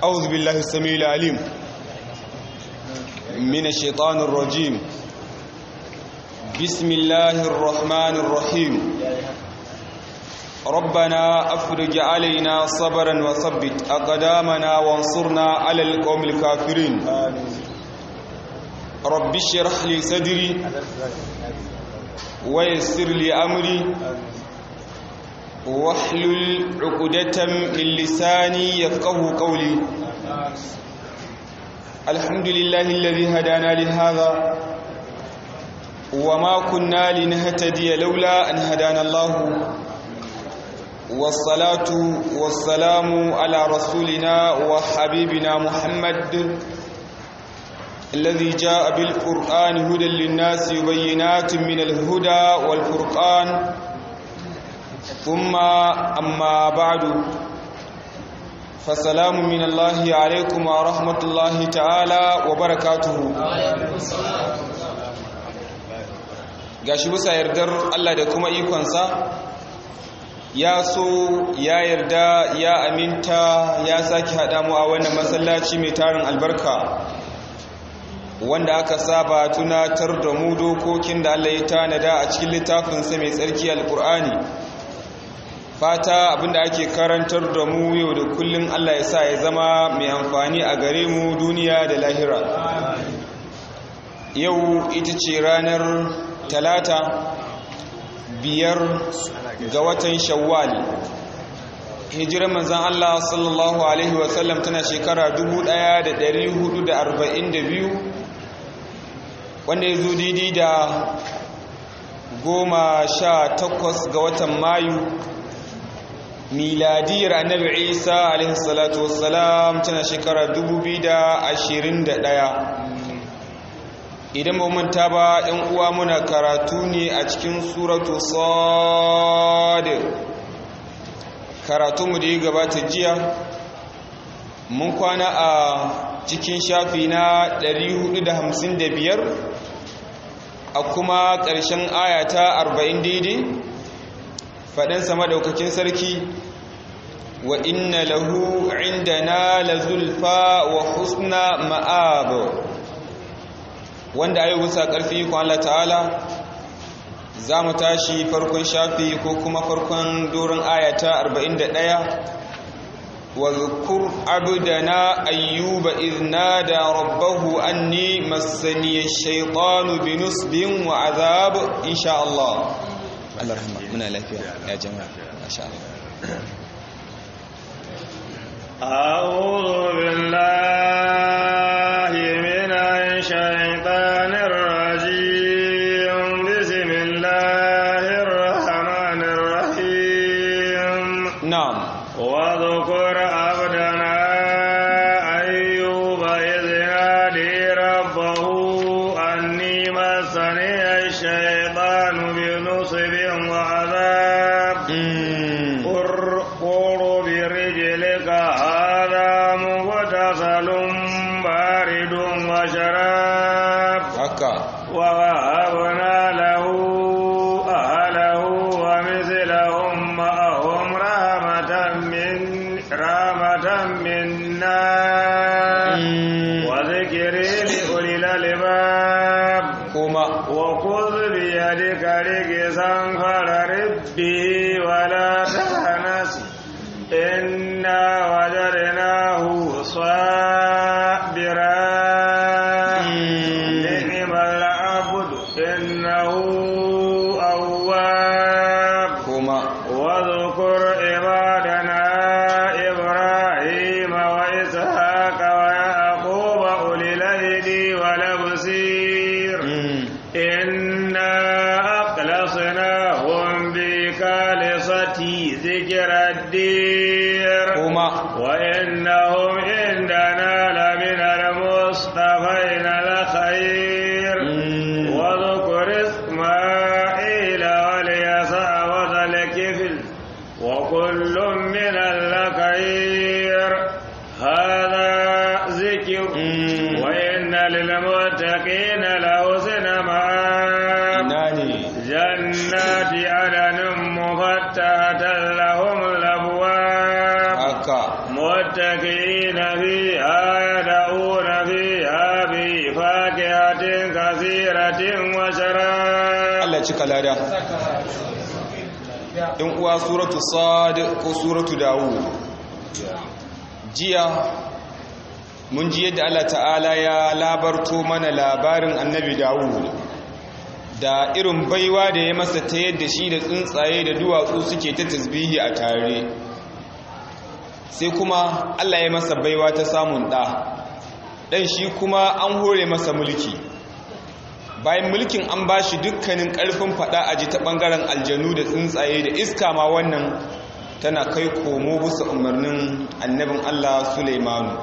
أعوذ بالله السميع العليم من الشيطان الرجيم بسم الله الرحمن الرحيم ربنا أفرج علينا صبرا وثبت أقدامنا وانصرنا على القوم الكافرين رب اشرح لي صدري ويسر لي أمري واحلل عقدة من لساني يفقه قولي الحمد لله الذي هدانا لهذا وما كنا لنهتدي لولا أن هدانا الله والصلاة والسلام على رسولنا وحبيبنا محمد الذي جاء بالقرآن هدى للناس وبينات من الهدى والفرقان ثم أما بعد فسلام من الله عليكم ورحمة الله تعالى وبركاته gashi bisa yardar Allah da kuma ikonsa ya so ya yarda ya aminta ya sake haɗa mu a wannan masallaci mai tarin albarka wanda aka saba tunatar da mu dokokin da Allah ya tanada a cikin littafinsa mai tsarki alkur'ani fata abinda ake karantar da mu yau da kullum Allah ya sa ya zama mai amfani a gare mu duniya da lahira yau ita ce ranar talata biyar ga watan shawwal hijirar manzan Allah sallallahu alaihi wasallam tana shekara 1442 wanda ya zo daidai da goma sha takwas ga watan mayu miladiyar annabi isa alaihi salatu wassalam tana shekara 2021 idan ba manta ba ɗan uwa muna karatu ne a cikin suratu sad karatu mu da ya gabata jiya mun kwana a cikin shafi na 455 a kuma ƙarshen ayata 40 daidai faɗinsa maɗaukakin sarki wa inna lahu indana la zulfa wa husna ma'ab wanda ayi wusa ƙarfi ko Allah ta'ala za mu tashi farkon shafi ko kuma farkon doron ayata 41 wa zukur abdana ayyuba idh nada rabbahu anni massani ash-shaytanu binusbin wa azab insha Allah Allah rahma muna lafiya ya jama'a masha Allah أعوذ بالله من الشيطان الرجيم بسم الله الرحمن الرحيم na'am واذكر عبدنا أيوب إذ نادي ربه أني مسني الشيطان بنصب وعذاب mm. قر برجلك هذا مغتسل بارد وشراب haka ووهبنا له أهله ومثلهم معهم رحمة من رحمة منا mm. وذكر لأولي الألباب kuma وخذ بيدك رجزا فررب به ولا تهنس إنا وجدناه صابرا mm. نعم العبد إنه أواب kuma واذكر عبادنا إبراهيم وإسحاق ويعقوب أولي الأيدي والأبصير mm. إنا أخلصناهم بخالصة ذكر الدير kuma وإنهم عندنا لمن المصطفين الخير mm. واذكر اسماعيل واليسع وذا الكفل وكل من الخير هذا ذكر mm. وإن للمتقين لحسن مآب nani جنات عدن مفتحة لهم الأبواب haka متكئين متكئين فيها يدعون فيها بفاكهة كثيرة وشراب Allah cika lada in uwa suratu sad ko suratu dawud jiya mun ji yadda Allah ta'ala ya labarto mana labarin annabi dawud da irin baiwa da ya masa ta yadda shi da tsuntsaye da duwatsu suke ta tasbihi a tare sai kuma Allah ya masa baiwa ta samun ɗa ɗan shi kuma an hore masa mulki bayan mulkin an ba shi dukkanin ƙarfin faɗa a ji ta ɓangaren aljanu da tsuntsaye da iska ma wannan tana kai komo bisa umarnin annabin Allah Suleimanu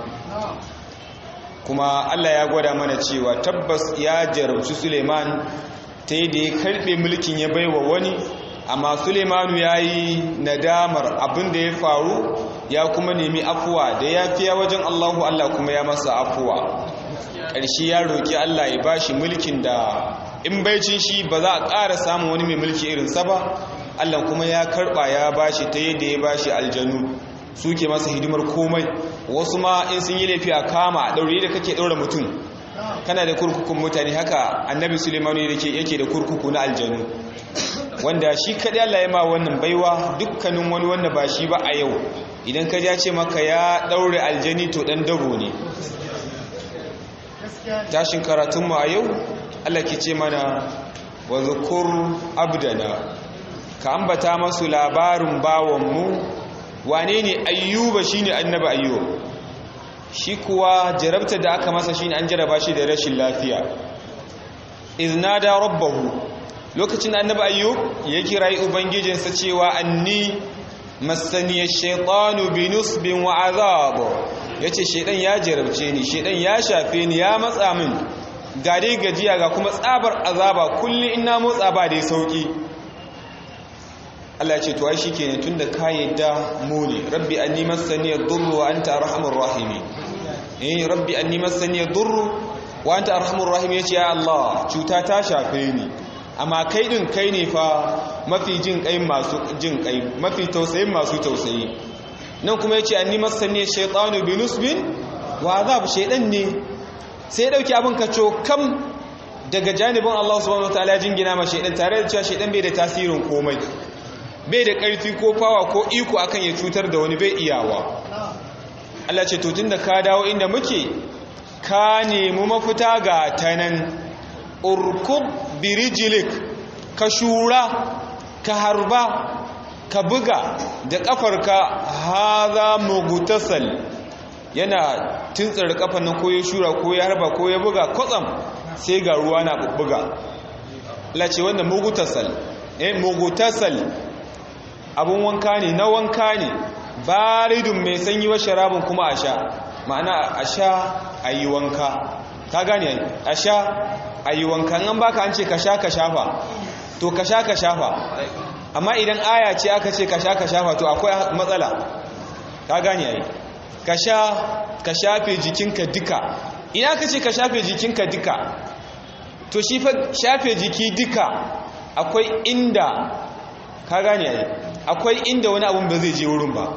kuma Allah ya gwada mana cewa tabbas ya jarabci Suleiman ta yi da ya karɓe mulkin ya baiwa wani amma Suleimanu ya yi nadamar abin da ya faru ya kuma nemi afuwa da ya fiya wajen Allahu Allah kuma ya masa afuwa ƙarshe ya roƙi Allah ya ba shi mulkin da in baicin shi ba za a ƙara samun wani mai mulki irinsa ba Allah kuma ya karɓa ya ba shi ta yadda ya ba shi aljanu suke masa hidimar komai wasu ma in sun yi laifi a kama a ɗaure da kake ɗaura mutum kana da kurkukun mutane haka annabi sulemanu yake da kurkuku na aljanu wanda shi kaɗai Allah ya ma wannan baiwa dukkanin wani wanda ba shi ba a yau idan ka ja ce maka ya ɗaure aljani to ɗan dabo ne tashin karatunmu a yau Allah ke ce mana wa zukur abdana ka ambata masu labarin bawanmu wane ne ayyuba shi ne annaba ayyuba shi kuwa jarabta da aka masa shi ne an jaraba shi da rashin lafiya iznada rabbahu lokacin annaba ayyub ya kirayi ubangijinsa cewa anni masaniyar shaitanu binusbin wa azab ya ce shaidan ya jarabce ni shaidan ya shafe ni ya matsa min ga dai gajiya ga kuma tsabar azaba kullum ina motsa ba dai sauki Allah ce to ai shikenan tunda ka yadda mu ne rabbi anni massani ad-durru wa anta arhamur rahimin eh rabbi anni massani ad-durru wa anta arhamur rahimin yace ya Allah cuta ta shafe ni amma kai din kai ne fa mafi jin kai masu jin kai mafi tausayin masu tausayi nan kuma yace anni massani shaytanu binusbin wa azab shaydan ne sai ya dauki abin kaco kam daga janibin Allah subhanahu wataala jingina ma shaydan tare da cewa shaydan bai da tasirin komai bai da ƙarfi ko fawa ko iko akan ya cutar da wani bai iyawa Allah ce to da ka dawo inda muke ka nemi mafita ga tanan urkub birijilik ka shura ka harba ka buga da ƙafarka haza mugutasal yana tuntsar kafan nan ko ya shura ko ya harba ko ya buga kwatsam sai ga ruwa na bubbuga Allah ce wannan mugutasal eh mugutasal abun wanka ne na wanka ne baridun mai sanyi wa sharabin kuma a sha ma'ana a sha a yi wanka ka gane a sha a yi wanka an baka an ce ka sha ka shafa to ka sha ka shafa amma idan aya ce aka ce ka sha ka shafa to akwai matsala ka gane yayi ka sha ka shafe jikinka duka ina ka ce ka shafe jikinka duka to shi fa shafe jiki duka akwai inda ka gane yayi akwai inda wani abun ba zai je wurin ba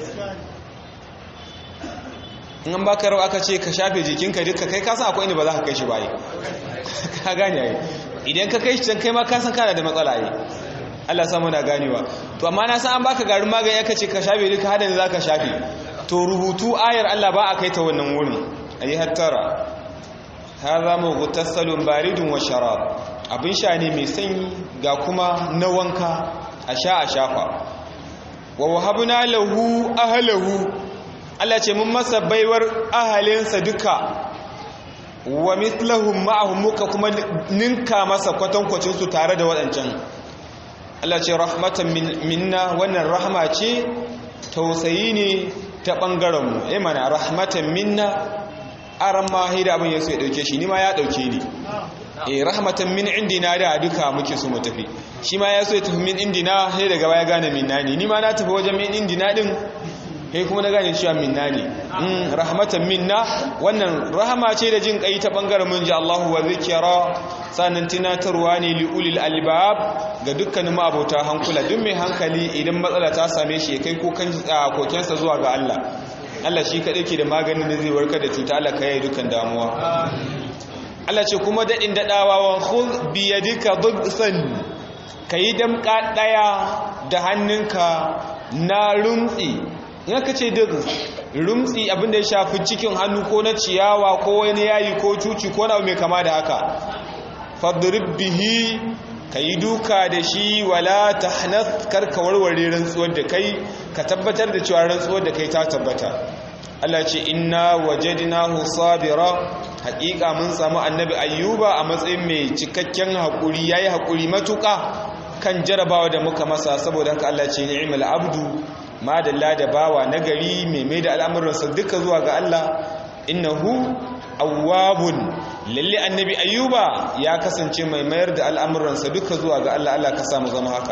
in an baka rau aka ce ka shafe jikinka duka kai kasan akwai inda ba za ka kai shi ba ka gane yayi idan ka kai shi can kai ma kasan kana da matsala yi Allah samu na ganewa to amma na san an baka garin magani aka ce ka shafe duka hadin za ka shafe to rubutu ayar Allah ba a kai ta wannan wurin ayi hattara hadha mughtasalun baridun wa sharab abin sha ne mai sanyi ga kuma na wanka a sha a shafa wa wahabna lahu ahlahu Allah ce mun masa baiwar ahalinsa duka wa mithlahum ma'ahum muka kuma ninka masa kwatankwacin su tare da waɗancan Allah ce rahmatan minna wannan rahma ce tausayi ne ta ɓangaren mu eh mana rahmatan minna aran ma hida abin yaso ya dauke shi ni ma ya dauke ni eh rahmatan min indina da duka muke so mu tafi shi ma ya so ya tafi min indina sai daga baya gane minna ne ni ma na tafi wajen min indina din kai kuma na gane cewa minna ne mm rahmatan minna wannan rahama ce da jin kai ta bangaren mun ji Allahu wa zikra sanan tunatarwa ne li ulil albab ga dukkanin abota hankula duk mai hankali idan matsala ta same shi kai ko kan kokensa zuwa ga Allah Allah shi kaɗai ke da maganin da zai warkar da cuta Allah ka yi dukan damuwa Allah ce kuma daɗin daɗawa wa khudh bi yadika dhibsan kayi damƙa ɗaya da hannunka na rumtsi in aka ce duk rumtsi abinda ya shafi cikin hannu ko na ciyawa ko wani yayi ko cuci ko na mai kama da haka fadrib bihi kayi duka da shi wala tahnath karka warware rantsuwar da kai ka tabbatar da cewa rantsuwar da kai ta tabbata Allah ce inna wajadnahu sabira haƙiƙa mun samu annabi ayyuba a matsayin mai cikakken haƙuri yayi haƙuri matuƙa kan jarabawa da muka masa saboda haka Allah ce ni'mal abdu madalla da bawa nagari mai mai da al'amuransa duka zuwa ga Allah innahu awwabun lalle annabi ayyuba ya kasance mai mayar da al'amuransa duka zuwa ga Allah Allah ka samu zama haka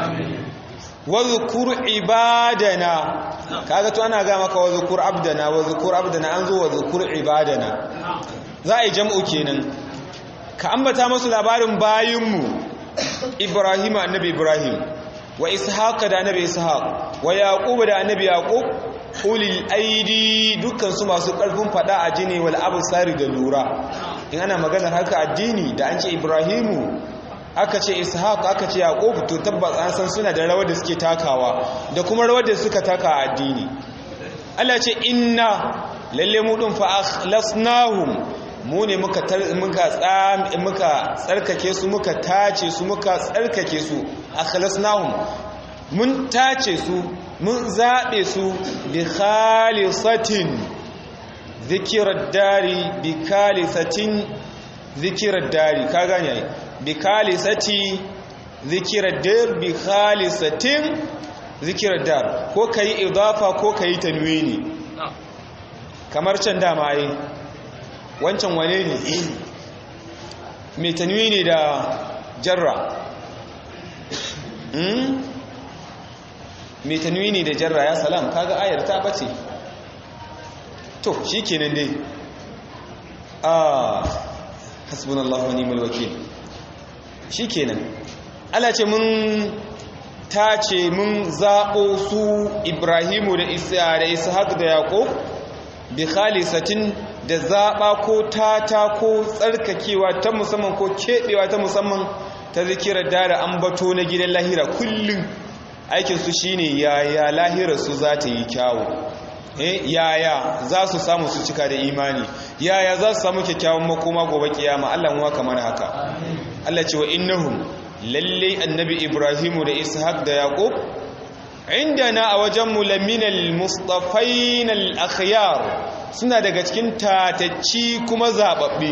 wadhkur ibadana kaga to ana ga maka wadhkur abdana wadhkur abdana an zo wadhkur ibadana za a yi jam'u kenan ka ambata musu labarin bayinmu Ibrahim annabi Ibrahim wa Ishaq da annabi Ishaq wa Yaqub da annabi Yaqub ulil aidi dukkan su masu karfin fada a jini wal absari da lura in ana maganar haka addini da an ce Ibrahimu aka ce Ishaq aka ce Yaqub to tabbas an san suna da rawar da suke takawa da kuma rawar da suka taka a addini Allah ce inna lalle mu din fa akhlasnahum mu ne muka muka tsarkake su muka tace su muka tsarkake su akhlasnahum mun tace su mun zabe su bi khalisatin zikirar dari bi khalisatin zikirar dari ka gane ai bi khalisati zikirar dar bi khalisatin zikirar dar ko kai idafa ko kai tanwini kamar can dama ai wancan wane ne mai tanwini da jarra mai tanwini da jarra ya salam kaga ayar ta bace to shi kenan dai ah hasbunallahu wa ni'mal wakil shi kenan Allah ce mun tace mun zaɓo su Ibrahimu da Isa da Ishaq da Yaqub bi khalisatin da zaɓa ko tata ko tsarkakewa ta musamman ko keɓewa ta musamman ta zikirar dara ambato na gidan lahira kullum aikinsu shi ne yaya lahirarsu za ta yi kyawu yaya za su samu su cika da imani yaya za su samu kyakkyawan makoma gobe kiyama Allah muwa kamar haka Allah ce wa innahum lalle annabi ibrahimu da ishaq da yaqub indana a wajenmu laminal mustafainal akhyar suna daga cikin tatacci kuma zababbe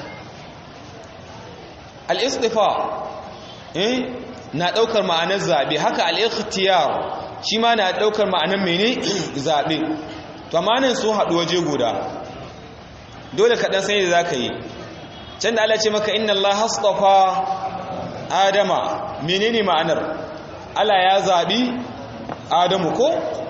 al-istifa eh na daukar ma'anar zabe haka al-ikhtiyar shi ma na daukar ma'anar mene zabe to amanin sun haɗu waje guda dole kaɗan sai da zaka yi can da Allah ce maka inna Allah hastafa adama menene ma'anar Allah ya zabi adamu ko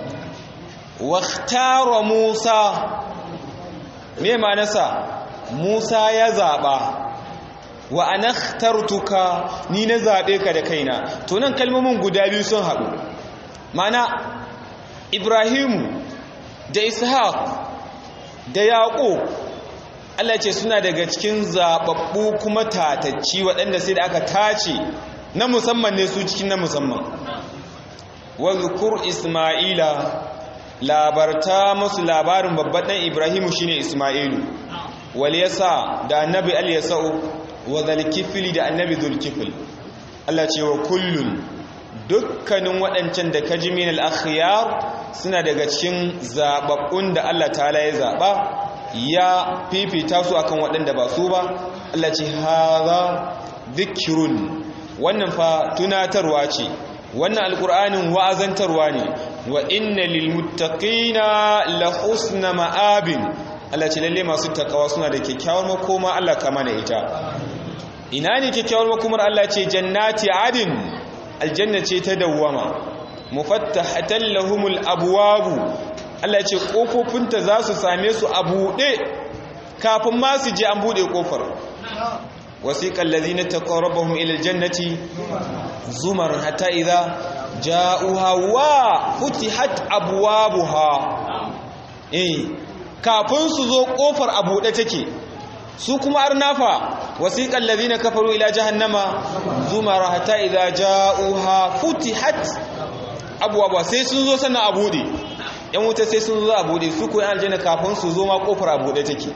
waktara musa me ma'anarsa musa ya zaba wa anakhtartuka ni na zabe ka da kaina to nan kalmomin guda biyu sun haɗu mana ibrahimu da ishaq da yaqub Allah ce suna daga cikin zababbu kuma tatacci waɗanda sai da aka tace na musamman ne su cikin na musamman wadhkur isma'ila labarta musu labarin babban dan ibrahimu shine isma'ilu wal yasa da annabi al yasau wa zulkifli da annabi zulkifl Allah ce wa kullun dukkanin waɗancan da kaji min al akhyar suna daga cikin zababbun da Allah ta'ala ya zaba ya fifita su akan waɗanda ba su ba Allah ce hadha dhikrun wannan fa tunatarwa ce wannan alkur'anin wa'azantarwa ne wa inna lilmuttaqina la husna ma'abin Allah ce lalle masu takawa suna da kyakkyawar makoma Allah kama da ita ina ne kyakkyawar makomar Allah ce jannati adin aljanna ce ta dawwama mufattahatan lahumul abwabu Allah ce kofofinta za su same su a buɗe kafin ma su je an buɗe kofar wasiƙa allazina taqarrabahum ila aljannati zumar hatta idza ja'uha wa futihat abwabuha eh kafin su zo kofar a buɗe take su kuma arnafa wasiqal ladina kafaru ila jahannama zumara hatta idza ja'uha futihat abwaaba sai sun zo sannan a buɗe yan wuta sai sun zo a buɗe su ko yan aljanna kafin su zo ma kofar a buɗe take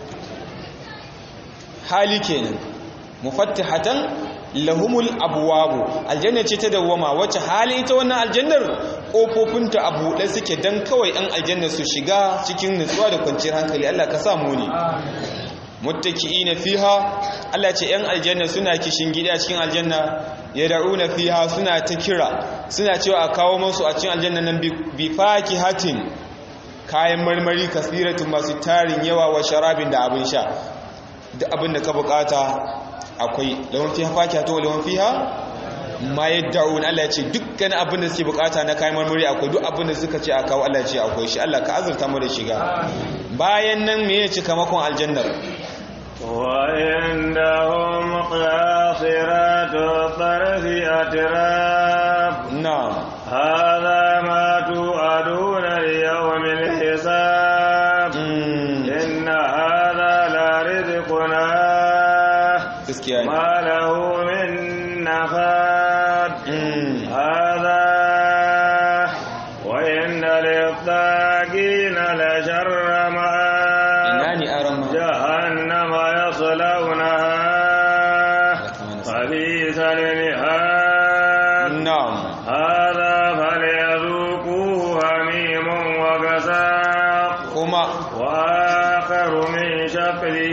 hali kenan mufattihatan lahumul abwabu aljanna ce ta dawwama wacce hali ita wannan aljannar kofofinta a buɗe suke dan kawai an aljanna su shiga cikin nutsuwa da kwanciyar hankali Allah ka sa mu ne muttaki'ina fiha Allah ce yan aljanna suna kishin gida cikin aljanna yad'una fiha suna ta kira suna cewa a kawo musu a cikin aljanna nan bi fakihatin kayan marmari kasiratun masu tarin yawa wa sharabin da abin sha duk abin da ka bukata akwai lawan fiha fakihatu wa lawan fiha ma yad'un Allah ya ce dukkan abin da suke bukata na kayan marmari akwai duk abin da suka ce a kawo Allah ya ce akwai shi Allah ka azurta mu da shiga bayan nan me ya cika makon aljannar وعندهم قاصرات الطرف أتراب na'am هذا ما توعدون ليوم الحساب mm إن هذا لرزقنا gaskiya ne ما له من نفاد mm هذا وإن للطاغين لشر ina مآب ne aran ma جهنم يصلونها فبئس المهاد na'am هذا فليذوقوه حميم وغساق kuma وآخر من شكله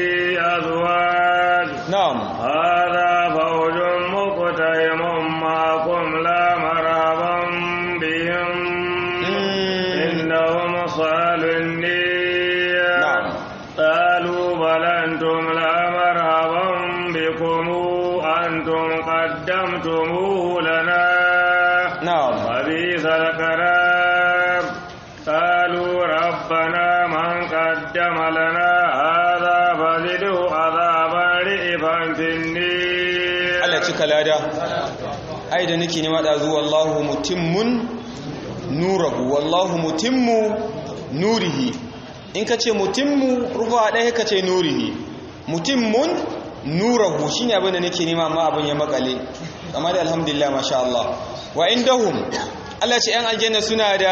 أزواج na'am هذا فوج مقتحم معكم لا مرحبا بهم mm إنهم صالوا النية نعم. قالوا بل أنتم لا مرحبا بكم أنتم قدمتموه لنا na'am وبئس القرار قالوا ربنا من قدم لنا هذا فزده عذابا رئفا في النير Allah cika lada ai da nake nema da zuwa wallahu mutimmun nurahu wallahu mutimmu nurihi in ka ce mutimmu rufa ɗaya ka ce nurihi mutimmun nurahu shine abin da nake nema amma abin ya makale amma da alhamdulillah masha Allah wa indahum Allah ce yan aljanna suna da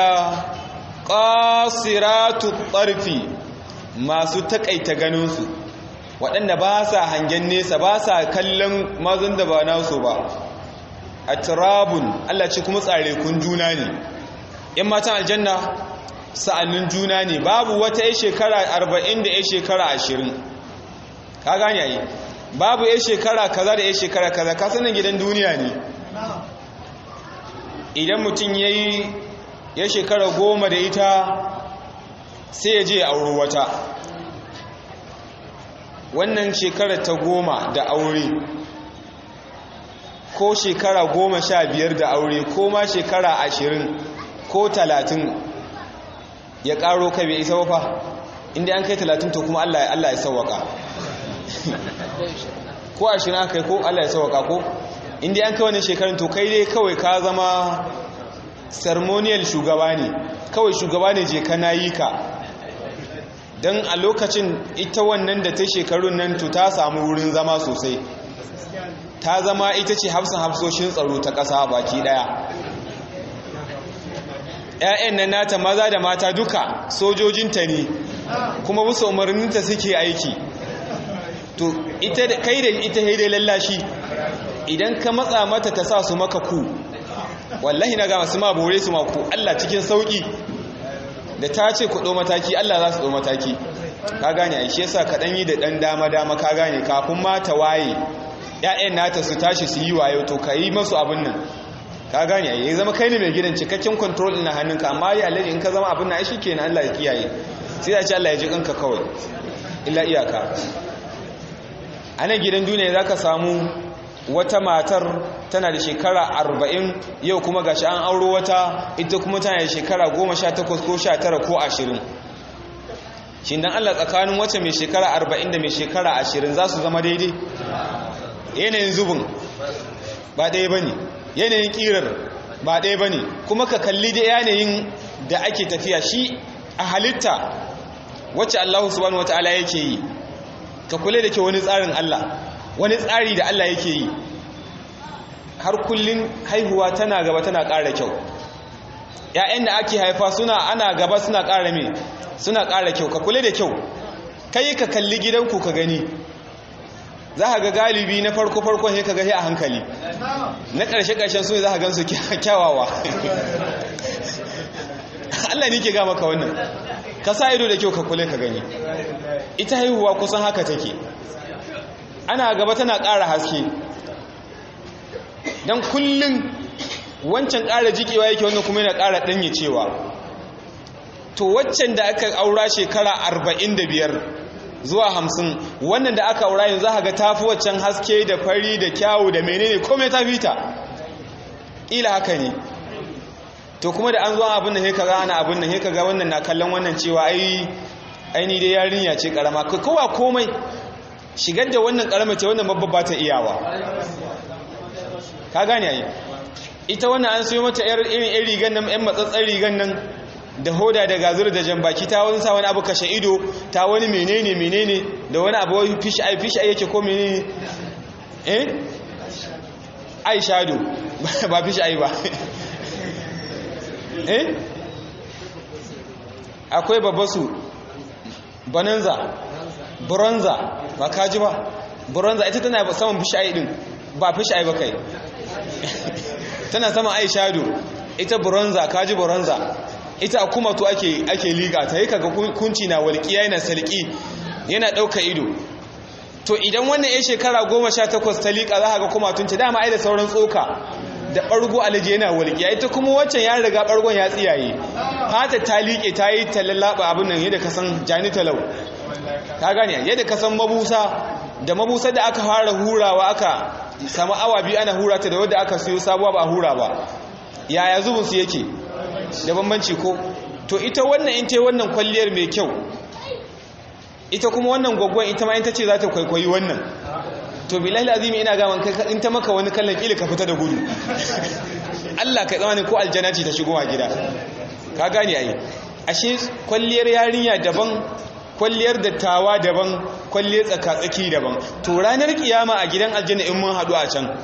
qasiratu tarfi masu takaita ganinsu waɗanda ba sa hangen nesa ba sa kallon mazan da ba nasu ba a turabun Allah ce kuma tsare kun juna ne in matan aljanna sa'annin juna ne babu wata ya shekara arba'in da ya shekara ashirin ka gane yi babu ya shekara kaza da ya shekara kaza ka sanin gidan duniya ne idan mutum ya yi ya shekara goma da ita sai ya je auri wata wannan shekara ta goma da aure ko shekara goma sha biyar da aure ko ma shekara ashirin ko talatin ya karo kai bai isa wafa inda an kai talatin to kuma Allah Allah ya sauwaka ko ashirin aka kai ko Allah ya sauwaka ko inda an kai wani shekarun to kai dai kawai ka zama ceremonial shugaba ne kawai shugaba ne je kana yi ka don a lokacin ita wannan da ta shekarun nan to ta samu wurin zama sosai ta zama ita ce hafsan hafsoshin tsaro ta ƙasa baki ɗaya ‘ya'yan nan nata maza da mata duka sojojinta ne kuma bisa umarninta suke aiki to ita kai da ita haidai lallashi idan ka matsa mata ta sa su maka ku wallahi na ga masu ma bore su maku Allah cikin sauƙi da ta ce ku ɗo mataki Allah za su ɗo mataki ka gane a shi yasa kaɗan yi da ɗan dama-dama ka gane kafin ma ta waye ‘ya'yan nata su tashi su yi wayo to ka yi masu abin nan ka gane ya zama kai ne mai gidan cikakken control na hannunka amma ya alaji in ka zama abin na shi ke na Allah ya kiyaye sai da ce Allah ya ji kanka kawai illa iyaka a nan gidan duniya za ka samu wata matar tana da shekara arba'in yau kuma gashi an auro wata ita kuma tana da shekara goma sha takwas ko sha tara ko ashirin shi dan Allah tsakanin wacce mai shekara arba'in da mai shekara ashirin za su zama daidai yanayin zubin ba ɗaya ba ne yanayin ƙirar ba ɗaya ba ne kuma ka kalli da yanayin da ake tafiya shi a halitta wacce Allah subhanahu wataala yake yi ka kula da ke wani tsarin Allah wani tsari da Allah yake yi har kullun haihuwa tana gaba tana ƙara kyau ‘ya'yan da ake haifa suna ana gaba suna ƙara me suna ƙara kyau ka kula da kyau kai ka kalli gidanku ka gani za ka ga galibi na farko-farkon ya ka gahi a hankali na ƙarshe-ƙarshen su ne za ka gansu kyawawa Allah ne ke gama ka wannan ka sa ido da kyau ka kula ka gani ita haihuwa kusan haka take ana gaba tana ƙara haske don kullum wancan ƙara jikewa yake wannan kuma yana ƙara ɗanye cewa to waccan da aka aura shekara arba'in da biyar zuwa hamsin wannan da aka aura yanzu za ga tafi waccan haske da fari da kyawu da menene kome ta fita ila haka ne to kuma da an zuwa abin da heka ga ana abin da heka ga wannan na kallon wannan cewa ai aini dai yarinya ce karama kowa komai shigar da wannan karama ce wannan babba ba ta iyawa ka gane ai ita wannan an sayo mata irin irin rigan nan yan matsatsar rigan nan da hoda da gazur da jambaki ta wani sa wani abu kashe ido ta wani menene menene da wani abu wani fish eye fish eye yake ko menene eh eye shadow ba fish eye ba eh akwai babbasu bonanza bronza ba kaji ba bronza ita tana saman fish eye din ba fish eye ba kai tana sama eye shadow ita bronza kaji bronza ita kuma to ake ake liga ta yi kaga kunci na walƙiya yana salƙi yana ɗauka ido to idan wannan ya shekara goma sha takwas ta liƙa za ga kuma tunci dama ai da sauran tsoka da ɓargo alaji yana walƙiya ita kuma waccan ya riga ɓargon ya tsiyaye fata ta liƙe ta yi ta lallaɓa abin nan yadda ka san jani talau ka gane yadda ka san mabusa da mabusa da aka fara hurawa aka samu awa biyu ana hura ta da wadda aka siyo sabuwa ba hura ba yaya zubinsu yake da bambanci ko to ita wannan in ta wannan kwalliyar mai kyau ita kuma wannan gwaggon ita ma in ta ce za ta kwaikwayi wannan to bilahi azimi ina gaman kai in ta maka wani kallon kila ka fita da gudu Allah ka tsamani ko aljana ce ta shigo a gida ka gane ai ashe kwalliyar yarinya daban kwalliyar dattawa daban kwalliyar tsakatsaki daban to ranar kiyama a gidan aljanna in mun haɗu a can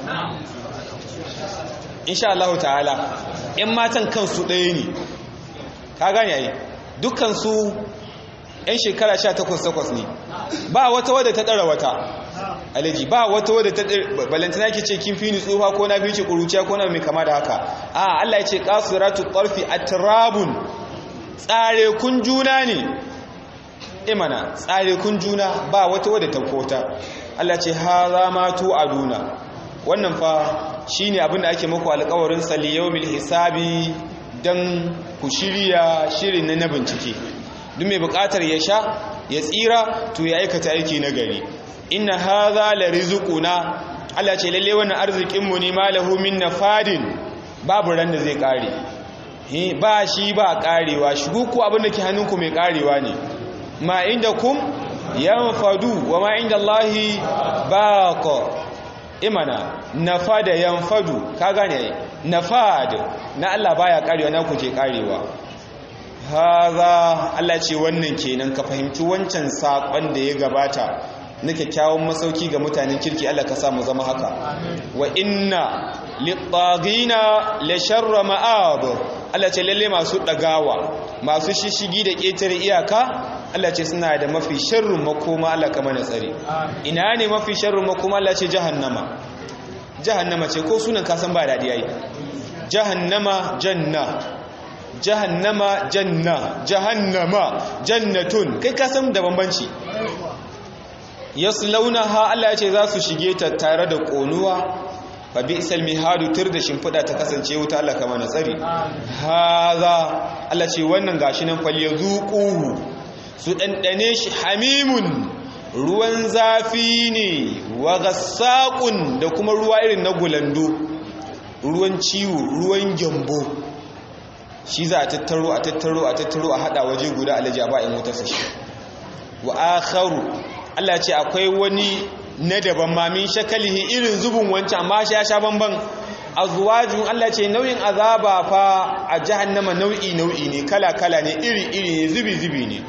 insha Allah ta'ala ‘yan matan kansu ɗaya ne ka gane yayi dukkansu ‘yan shekara sha takwas takwas ne ba wata wadda ta ɗara wata alaji ba wata wadda ta balantana ke ce kin fi ni tsufa ko na fi ce ƙuruciya ko na mai kama da haka a Allah ya ce ƙasuratu ƙarfi a turabun tsare kun juna ne imana tsare kun juna ba wata wadda ta kota Allah ce ha za ma tu aduna wannan fa shi ne abinda ake muku alkawarin saliyomil hisabi don ku shirya shirin na bincike duk mai bukatar ya sha ya tsira to ya aikata aiki na gari inna haza la rizquna Allah ce lalle wannan arzikin mu ne malahu min nafadin babu ran da zai kare eh ba shi ba karewa shigo ku abinda ke hannunku mai karewa ne ma indakum yanfadu wa ma indallahi baqa imana nafada yanfadu ka gane nafad na Allah baya karewa na ku ke karewa haza Allah ce wannan kenan ka fahimci wancan sakon da ya gabata na kyakkyawan masauki ga mutanen kirki Allah ka sa mu zama haka wa inna littagina la sharra ma'ab Allah ce lalle masu dagawa masu shishigi da ketare iyaka Allah ce suna da mafi sharrun makoma Allah ka mana tsare ina ne mafi sharrun makoma Allah ce jahannama jahannama ce ko sunan kasan ba daɗi yayi jahannama janna jahannama janna jahannama jannatun kai kasan da bambanci yaslaunaha Allah ya ce za su shige ta tare da konuwa fa bi isal mihadu tur da shimfida ta kasance wuta Allah ka mana tsare haza Allah ce wannan gashi nan fal yazuquhu su dandane shi hamimun ruwan zafi ne wa gassaqun da kuma ruwa irin na gulando ruwan ciwo ruwan gyambo shi za a tattaro a tattaro a tattaro a hada waje guda alaji a ba'in wutarsa shi wa akharu Allah ce akwai wani na daban ma min shakalihi irin zubin wancan amma shi ya sha banban azwajun Allah ce nau'in azaba fa a jahannama nau'i nau'i ne kala kala ne iri iri ne zubi zubi ne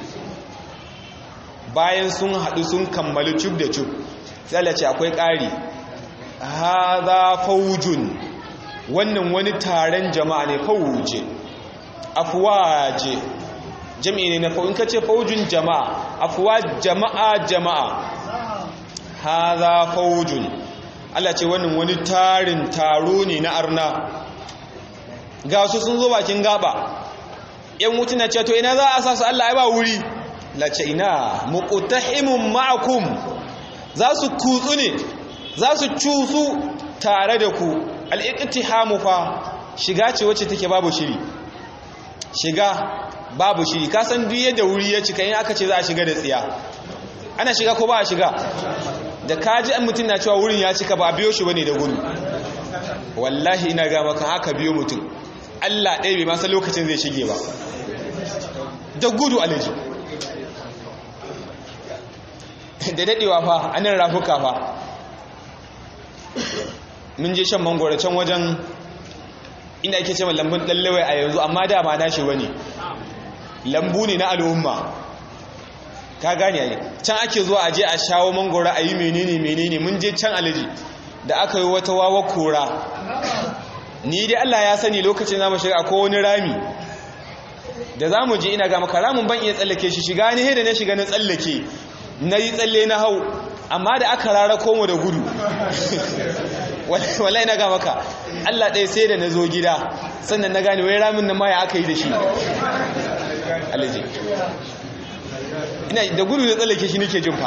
bayan sun haɗu sun kammalu cub da cub sai Allah ce akwai ƙari hadha faujun wannan wani taron jama'a ne fauje afwaje jami'i ne na fau in kace faujun jama'a afwa jama'a jama'a hadha faujun Allah ce wannan wani tarin taro ne na arna ga su sun zo bakin gaba yan mutuna ce to ina za a sa su Allah ai ba wuri la ce ina muqtahimun ma'akum za su kutsu ne za su cusu tare da ku al-iqtihamu fa shiga ce wacce take babu shiri shiga babu shiri ka san duk yadda wuri ya cika in aka ce za a shiga da tsiya ana shiga ko ba a shiga da kaji an mutum na cewa wurin ya cika ba a biyo shi bane da gudu wallahi ina ga maka haka biyo mutum Allah ɗaya bai masa lokacin zai shige ba da gudu alaji da daɗewa fa anan rafuka fa mun je shan mangoro can wajen inda ake ce lambun ɗallawai a yanzu amma da ba nashi wani lambu ne na al'umma ka gane ne can ake zuwa aje a shawo mangoro a yi menene menene mun je can alaji da aka yi wata wawa kora ni dai Allah ya sani lokacin zamu shiga ko wani rami da zamu je ina ga maka ramin ban iya tsallake shi shiga ne da na shiga na tsallake na yi tsalle na hau amma da aka rara komo da gudu wallahi na ga maka Allah ɗaya sai da na zo gida sannan na gane wai ramin nan ma ya aka yi da shi alaji ina da gudu da tsallake shi nake jin fa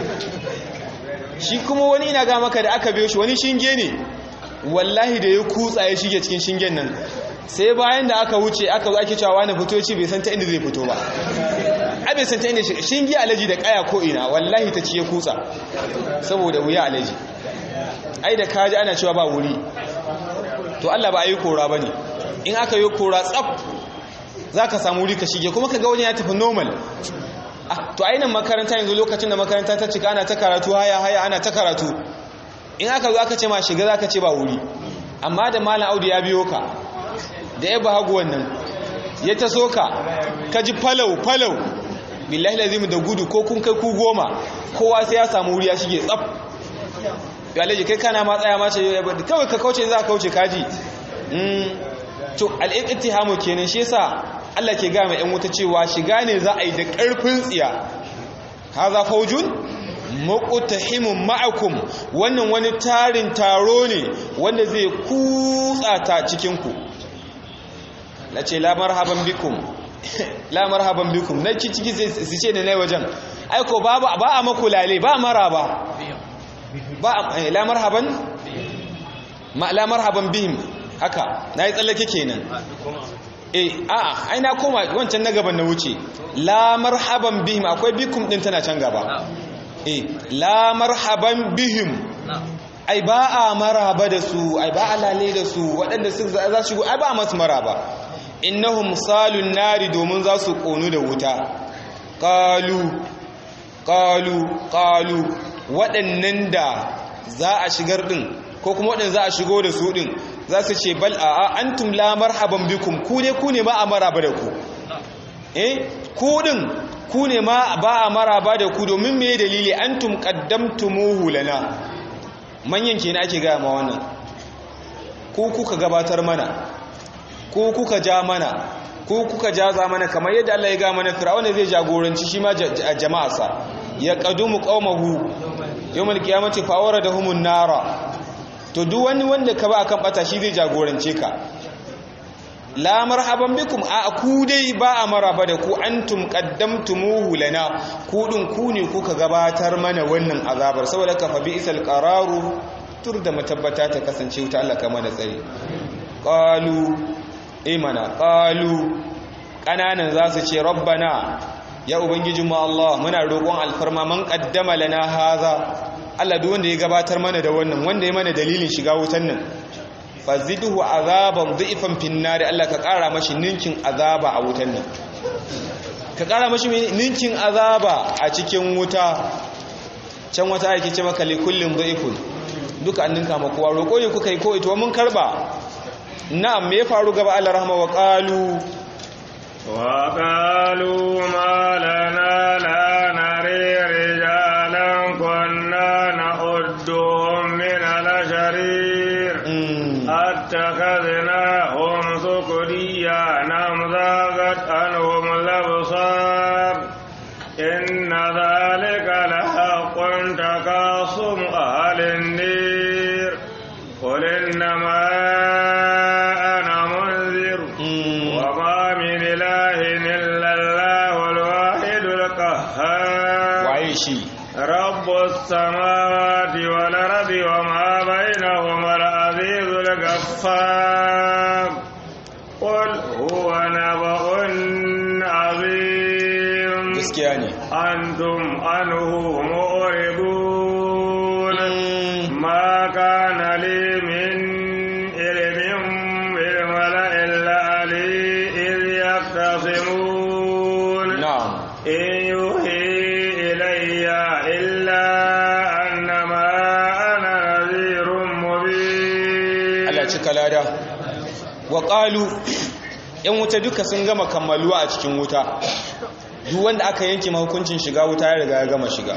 shi kuma wani ina ga maka da aka biyo shi wani shinge ne wallahi da ya kutsa ya shige cikin shingen nan sai bayan da aka wuce aka zo ake cewa wani fito ci bai san ta inda zai fito ba a bai san ta inda shinge alaji da kaya ko ina wallahi ta ci ya kutsa saboda wuya alaji ai da kaji ana cewa ba wuri to Allah ba a yi kora ba ne in aka yi kora tsaf za ka samu wuri ka shige kuma ka ga wani ya tafi normal to ainihin makaranta yanzu lokacin da makaranta ta cika ana ta karatu haya haya ana ta karatu in aka zo aka ce ma shiga za ka ce ba wuri amma da malam audu ya biyo ka da ya ba hagu wannan ya ta so ka ka ji falau falau billahi lazimu da gudu ko kun kai ku goma kowa sai ya samu wuri ya shige tsaf galaji kai kana ma tsaya ma ce kawai ka kauce za ka kauce kaji to al'iqtihamu kenan shi yasa Allah ke ga mai ɗan wuta cewa shiga ne za a yi da ƙarfin tsiya haza faujun muqtahimun ma'akum wannan wani tarin taro ne wanda zai kutsa ta cikin ku lace la marhaban bikum la marhaban bikum na ciki su ce ne nai wajen aiko ba ba a makulale ba maraba ba la marhaban ma la marhaban bihim haka nayi tsallake kenan eh a'a ai na koma wancan na gaban na wuce la marhaban bihim akwai bikum din tana can gaba eh la marhaban bihim ai ba a maraba da su ai ba a lale da su waɗanda su za su ai ba a masu maraba innahum salun nari domin za su konu da wuta qalu qalu qalu waɗannan da za a shigar din ko kuma waɗanda za a shigo da su din za su ce bal a antum la marhaban bikum ku ne ku ne ma a maraba da ku eh ku din ku ne ma ba a maraba da ku domin me dalili antum qaddamtumuhu lana manyan kenan ake ga ma wannan ku kuka gabatar mana ku kuka ja mana ku kuka jaza mana kamar yadda Allah ya ga mana fir'auna zai jagoranci shi ma jama'arsa ya qadumu qaumahu yawmal qiyamati fa awradahumun nara to duk wani wanda ka ba akan bata shi zai jagorance ka la marhaban bikum a ku dai ba a maraba da ku antum qaddamtumuhu lana ku din ku ne kuka gabatar mana wannan azabar saboda ka fa bi isal qararu tur da matabbata ta kasance wuta Allah kama da tsari qalu imana qalu kananan za su ce rabbana ya ubangijinmu Allah muna roƙon alfarma man qaddama lana haza Allah duk wanda ya gabatar mana da wannan wanda ya mana dalilin shiga wutan nan fazidhu azaban dhifan finnari Allah ka ƙara mashi ninkin azaba a wutan nan ka ƙara mashi ninkin azaba a cikin wuta can wata ake ce maka likullin dhifun duka an ninka makowa roƙo ne kuka yi ko ito mun karba na'am me ya faru gaba Allah rahama wa qalu wa qalu ma lana la nari rijalan kunna na'udduhum min al-sharir attakhadnahum sukriya nam zagat anhum al-absar inna dhalika lahaqqun takasum ahli an-nar qul innama ana munzir wa ma min ilahin illa Allahu al-wahid al-qahhar waye shi rabbus samawati wal ardi wa ma bainahuma al-aziz al-ghaffar qul huwa nabaun azim gaskiya ne أنتم عنه معرضون ما كان لي من علم بالملأ الأعلى إذ يختصمون na'am إن يوحي إلي إلا أنما أنا نذير مبين Allah cika lada wa qalu yan wuta duka sun gama kammaluwa a cikin wuta duk wanda aka yanke mahukuncin shiga wuta ya riga ya gama shiga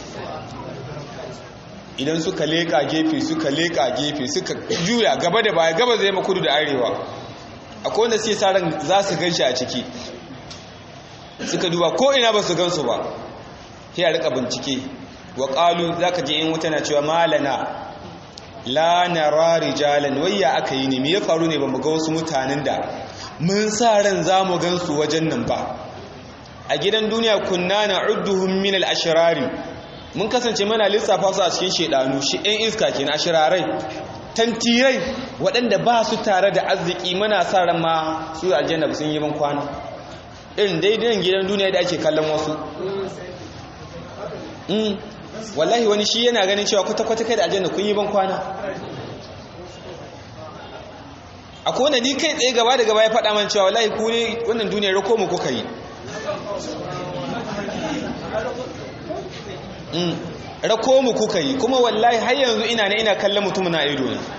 idan suka leka gefe suka leka gefe suka juya gaba da baya gaba zai makudu da arewa akwai wanda sai sa ran za su ganshi a ciki suka duba ko ina ba su gansu ba sai a rika bincike wa qalu zaka je in wuta na cewa malana la nara rijalan wayya aka yi ne me ya faru ne bamu ga wasu mutanen da mun sa ran zamu gansu wajen nan ba a gidan duniya kunna na'udduhum min al-ashrari mun kasance mana lissafa su a cikin shedanu shi ɗan iska kenan ashirarai tantirai waɗanda ba su tare da arziki muna sa ran ma su aljanna sun yi ban kwana irin daidai gidan duniya da ake kallon wasu wallahi wani shi yana ganin cewa kwata-kwata kai da aljanna kun yi ban kwana a kone ni kai tsaye gaba da gaba ya faɗa man cewa wallahi ku ne wannan duniyar rako mu kuka yi rako mu kuka yi kuma wallahi har yanzu ina na ina kallon mutum na ido ne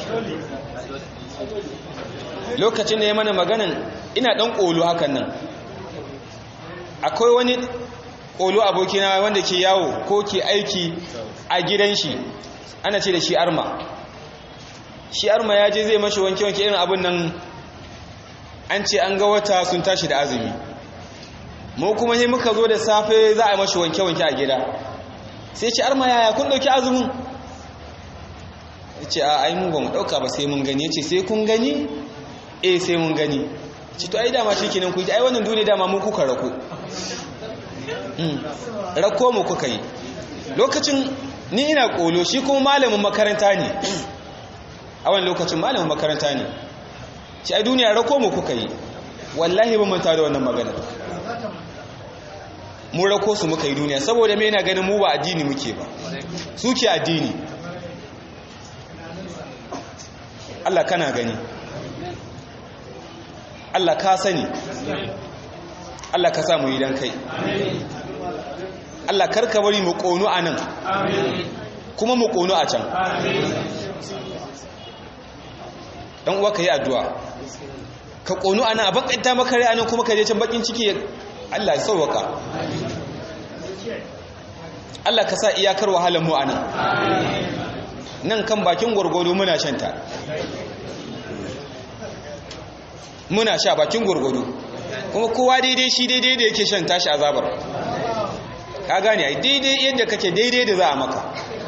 lokacin da ya mana maganan ina ɗan ƙolo hakan nan akwai wani ƙolo abokina wanda ke yawo ko ke aiki a gidan shi ana ce da shi arma shi arma ya je zai mashi wanke-wanke irin abin nan an ce an ga wata sun tashi da azumi mu kuma ne muka zo da safe za a mashi wanke-wanke a gida sai ce arma yaya kun ɗauki azumin ya ce a ai mu ba mu ɗauka ba sai mun gani ya ce sai kun gani eh sai mun gani ci to ai dama shi kenan ku ji ai wannan duniya dama mu kuka rako rako mu kuka yi lokacin ni ina kolo shi kuma malamin makaranta ne a wani lokacin malamin makaranta ne shi ai duniya rako mu kuka yi wallahi ba manta da wannan magana mu rako su muka yi duniya saboda me yana ganin mu ba addini muke ba suke addini Allah kana gani Allah ka sani Allah ka samu idan kai Allah karka bari mu ƙonu a nan kuma mu ƙonu a can ɗan uwa ka yi addu'a ka ƙonu a nan a bakanta makare a nan kuma ka je can bakin ciki Allah ya sauwaka Allah ka sa iyakar wahalar mu a nan nan kan bakin gwargwado muna shanta muna sha bakin gwargwado kuma kowa daidai shi daidai da yake shan tashi azabar ka gane ai daidai yadda kake daidai da za a maka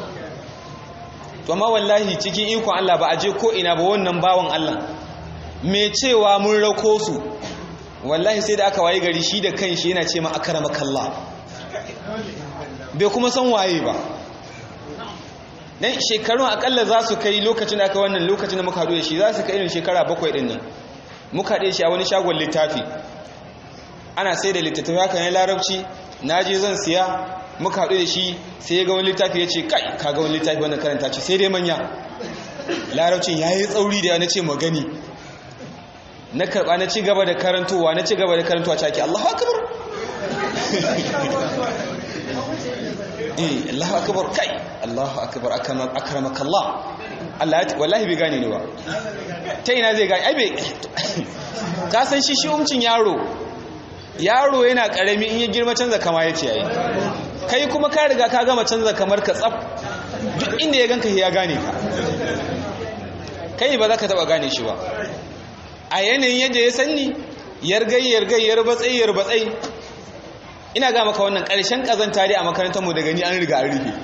to amma wallahi cikin ikon Allah ba a je ko ina ba wannan bawan Allah me cewa mun rako su wallahi sai da aka waye gari shi da kanshi yana ce ma akramakallah bai kuma san waye ba dan shekarun akalla za su kai lokacin da aka wannan lokacin da muka haɗu da shi za su kai irin shekara bakwai ɗin nan muka haɗe shi a wani shagon littafi ana sai da littattafi haka ne larabci na je zan siya muka haɗu da shi sai ya ga wani littafi ya ce kai ka ga wani littafi wannan karanta ce sai dai manya larabcin ya yi tsauri da na ce magani na karɓa na ci gaba da karantowa na ci gaba da karantowa caki allahu akabar eh allahu akabar kai Allahu akbar akramakallah Allah ya wallahi bai gane ni ba ta ina zai gane ai bai ka san shi shi umcin yaro yaro yana karami in ya girma canza kama yake yayi kai kuma ka riga ka gama canza kamar ka tsaf duk inda ya ganka ya gane ka kai ba za ka taba gane shi ba a yanayin yadda ya sanni yargai yargai yarbatsai yarbatsai ina ga maka wannan ƙarshen ƙazanta dai a makarantarmu da gani an riga an rufe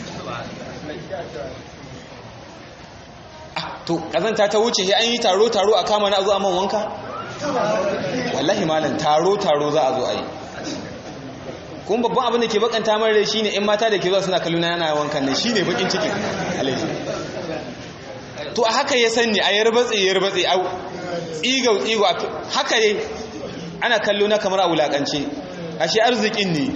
to ƙazanta ta wuce sai an yi taro taro a kama na a zo a man wanka wallahi malam taro taro za a zo a yi kuma babban abin da ke bakanta mara shi ne 'yan mata da ke zuwa suna kalluna yana wankan nan shi ne bakin cikin alaihi to a haka ya sanni a yarbatse yarbatse a tsigau tsigau haka ne ana kallo na kamar a wulakance ashe arzikin ne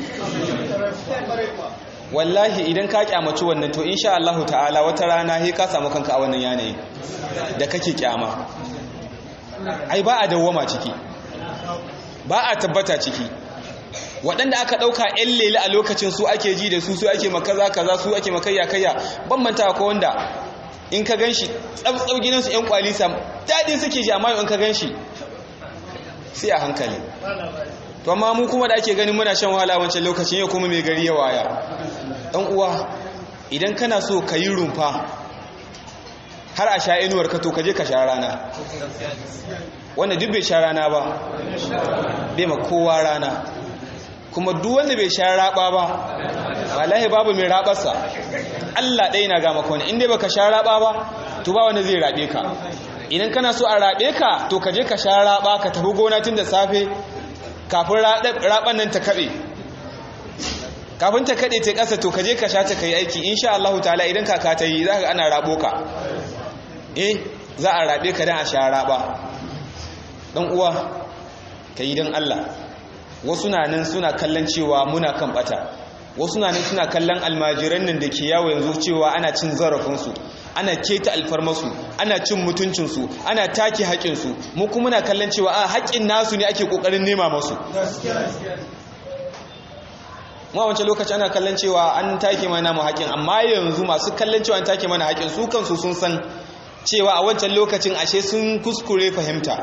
wallahi idan ka kyamaci wannan to insha Allah ta'ala wata rana he ka samu kanka a wannan yanayi da kake kyama ai ba a dawwama ciki ba a tabbata ciki waɗanda aka ɗauka 'yan lele a lokacin su ake ji da su su ake makaza kaza su ake makayya kayya bambanta ko wanda in ka ganshi tsabtsab gidansu 'yan kwalisa daɗin suke ji amma in ka ganshi sai a hankali to amma mu kuma da ake ganin muna shan wahala wancan lokacin yau kuma mai gari ya waya ɗan uwa idan kana so ka yi rumfa har a sha inuwar ka to ka je ka sha rana wanda duk bai sha rana ba bai ma kowa rana kuma duk wanda bai sha raba ba wallahi babu mai rabarsa Allah ɗaya na gama kone inda baka sha raba ba to ba wanda zai rabe ka idan kana so a rabe ka to ka je ka sha raba ka tafi gona tun da safe kafin raban nan ta kaɓe kafin ta kaɗe ta ƙasa to ka je ka sha ta kai aiki insha Allah ta'ala idan kaka ta yi za ka ana rabo ka eh za a rabe ka dan a sha raba dan uwa ka yi don Allah wasu na nan suna kallon cewa muna kan bata wasu na nan suna kallon almajiran nan da ke yawo yanzu cewa ana cin zarafinsu ana keta alfarmasu ana cin mutuncinsu ana take haƙinsu mu kuma na kallon cewa a haƙin nasu ne ake ƙoƙarin nema masu ma wancan lokaci ana kallon cewa an take mana mu haƙin amma yanzu masu kallon cewa an take mana haƙin su kansu sun san cewa a wancan lokacin ashe sun kuskure fahimta